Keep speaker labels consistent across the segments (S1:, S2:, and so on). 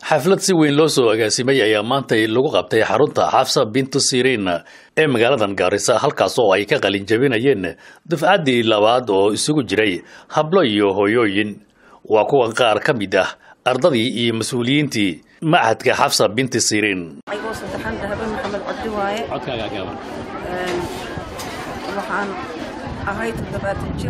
S1: xaflad si weyn loo soo agaasimay ayaa maantay lagu qabtay xarunta xafsa bintu siriin ee magaaladan gaarisa halkaas oo ay ka qalin jabinayeen dufcaddii labaad oo isugu jiray hablo iyo hooyooyin waa kuwan qaar ka mid ah ardadii iyo mas-uuliyiintii machadka xafsa binti siriin
S2: aygoo saddexan dahabe maxamed cabdi waaye waxaan ahay toddobaatan jir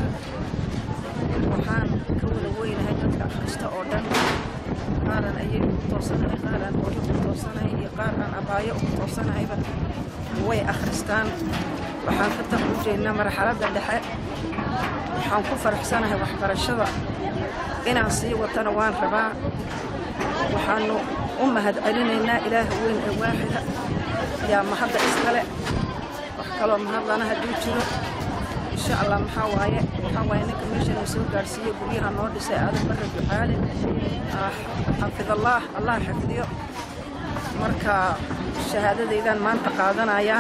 S2: waxaan ka wada weynahay dadka akhrista oo dhan qaaran ayay ugu toosanahay qaaraan hooyo ugu toosanahay iyo qaar aan abaayo ugu toosanahayba way akhristaan waxaan ka taqrujaynaa marxaladda dhexe waxaan ku faraxsanahay waxbarashada inaan sii watana waan rabaa waxaannu u mahad celinaynaa ilaaha weyn ee waaxida yaa mahadda iskale wax kaloo mahadlana hadduu jiro insha allah maxaa waaye waxaa waaye ninka meeshan uu soo gaadhsiiyey guryaha noo dhisay aadan barre ducaale xafidallaah allah xifdiyo marka shahaadadaydaan maanta qaadanayaa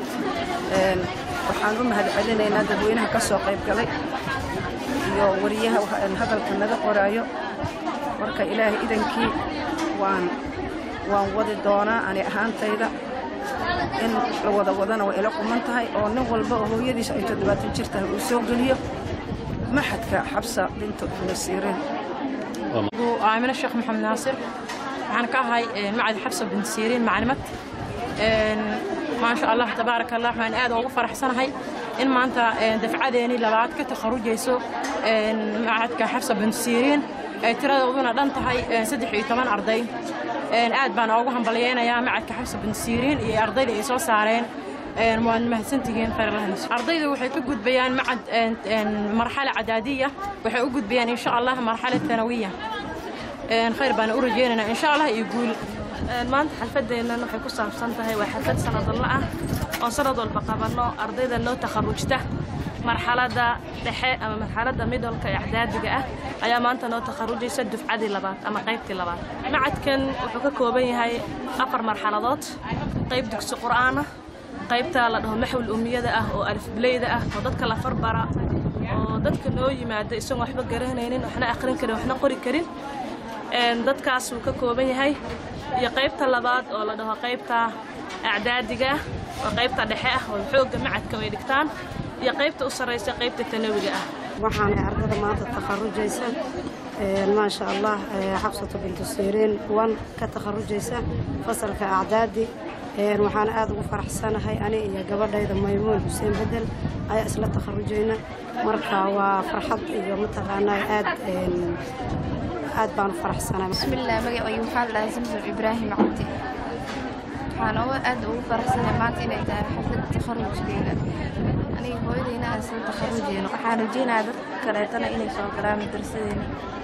S2: waxaan u mahad celinaynaa dadweynaha ka soo qayb galay iyo wariyaha hadalka naga qoraayo marka ilaahay idankii waan waan wadi doonaa ani ahaantayda in la wada wadana way ila quman tahay oo nin walba oo hooyadiis ay toddobaatan jir tahay uu soo geliyo maxadka xabsa bintu ibni siriin
S3: aamino sheekh maxamed naasir waxaan ka ahay macad xabsa bintu siriin maclimad maasha allah tabaaraka allah waxaan aad ugu faraxsanahay in maanta dafcadeeni labaad ka takharujayso macadka xabsa bintu siriin ay tiradooduna dhan tahay saddex iyo toban arday aad baan ugu hambalyaynayaa macadka xabsa bintu siriin iyo ardayda ay soo saareen waad mahadsantihiin khayrlahanis ardaydu waxay ka gudbayaan macad marxala cadaadiya waxay u gudbayaan insha allah marxala tanawiya khayr baan u rajaynaynaa insha allah iyo guul
S4: maanta xalfadeennan waxay ku saabsan tahay waa xalfad sanadalla ah oo sanad walba qabanno ardayda noo takharujta marxaladda dhexe ama marxaladda midolka ee acdaadiga ah ayaa maanta noo takharujaysa dufcadii labaad ama qaybtii labaad macadkan wuxuu ka kooban yahay afar marxaladood qayb dugsi qur'aana qaybta la dhaho maxwil umiyada ah oo alifbileyda ah oo dadka la farbara oo dadka noo yimaada isagoon waxba garanaynin waxna akhrin karin waxna qori karin dadkaas wuu ka kooban yahay iyo qaybta labaad oo la dhaho qaybta acdaadiga ah oo qaybta dhexe ah oo xoogga macadka way dhigtaan iyo qaybta u sarraysa qaybta tanawiga ah
S5: waxaanay ardada maanta takharujaysa maasha allah xabsatu bintu siriin wan ka takharujaysa fasalka acdaadi waxaan aad ugu faraxsanahay ani iyo gabadhayda maymuun xuseen bedel ayaa isla takharujayna marka waa farxad iyo mataqaanaa aad aad baan u faraxsanahay
S6: bismillaah magacaygu waxaa la dhahaa samsom ibraahim cabdi waxaan uga aad ugu faraxsanahay maanta inay tahay xaflad takharujkeeda aniga hooyadayna aan soo takharujeyno waxaan rajeynayaa dad kaleetana inay soo galaan madrasadeena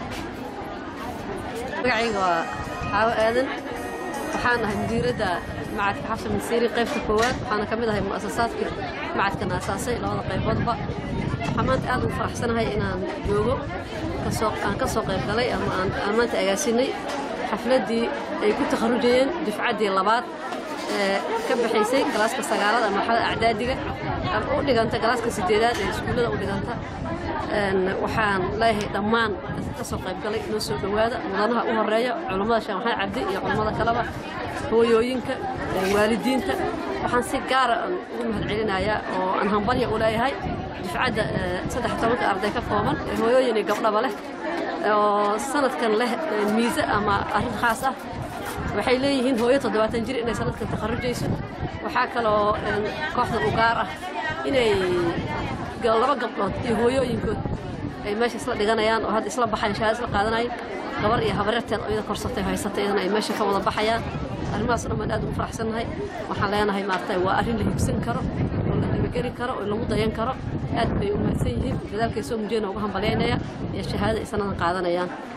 S7: magacayga waa xaawo aadan waxaan ahay mudiiradda macadka xabsa minsiiri qaybta koowaad waxaana ka mid ahay mu'asasaadkii macadkan aasaasay labada qayboodba waxaan maanta aad ugu faraxsanahay inaan joogo aan ka soo qayb galay ama aan maanta agaasinay xafladdii ay ku takharujayeen dufcaddii labaad ee ka baxaysay galaaska sagaalaad ama marxalada acdaadiga u dhiganta galaaska sideedaad ee iskuullada u dhiganta waxaan leeyahay dhammaan dadka ka soo qayb galay inoo soo dhowaada mudanaha u horeeya culummada sheekh maxamed cabdi iyo culummada kaleba hooyooyinka waalidiinta waxaan si gaara ugu mahad celinayaa oo aan hambalya u leeyahay dufcadda saddex tobanka arday ka kooban ee hooyooyin iyo gabdhaba leh oo sanadkan leh miise ama arrin khaas ah waxay leeyihiin hooyo toddobaatan jir inay sanadkan takharujayso waxaa kaloo kooxdan u gaar ah inay laba gabdhood iyo hooyooyinkood ay meesha isla dhiganayaan oo hadda isla baxayan shahaada isla qaadanayaan gabar iyo habareerteen oo iyada korsatay haysatay iyadana ay meesha ka wada baxayaan arrimahaas dhan baan aad ugu faraxsannahay waxaan leenahay maaragtay waa arrin la higsan karo oo la dhibageli karo oo lagu dayan karo aad bay u mahadsan yihiin dadaalkay soo mujeyna uga hambalyaynaya iyo shahaadada ay sanadan qaadanayaan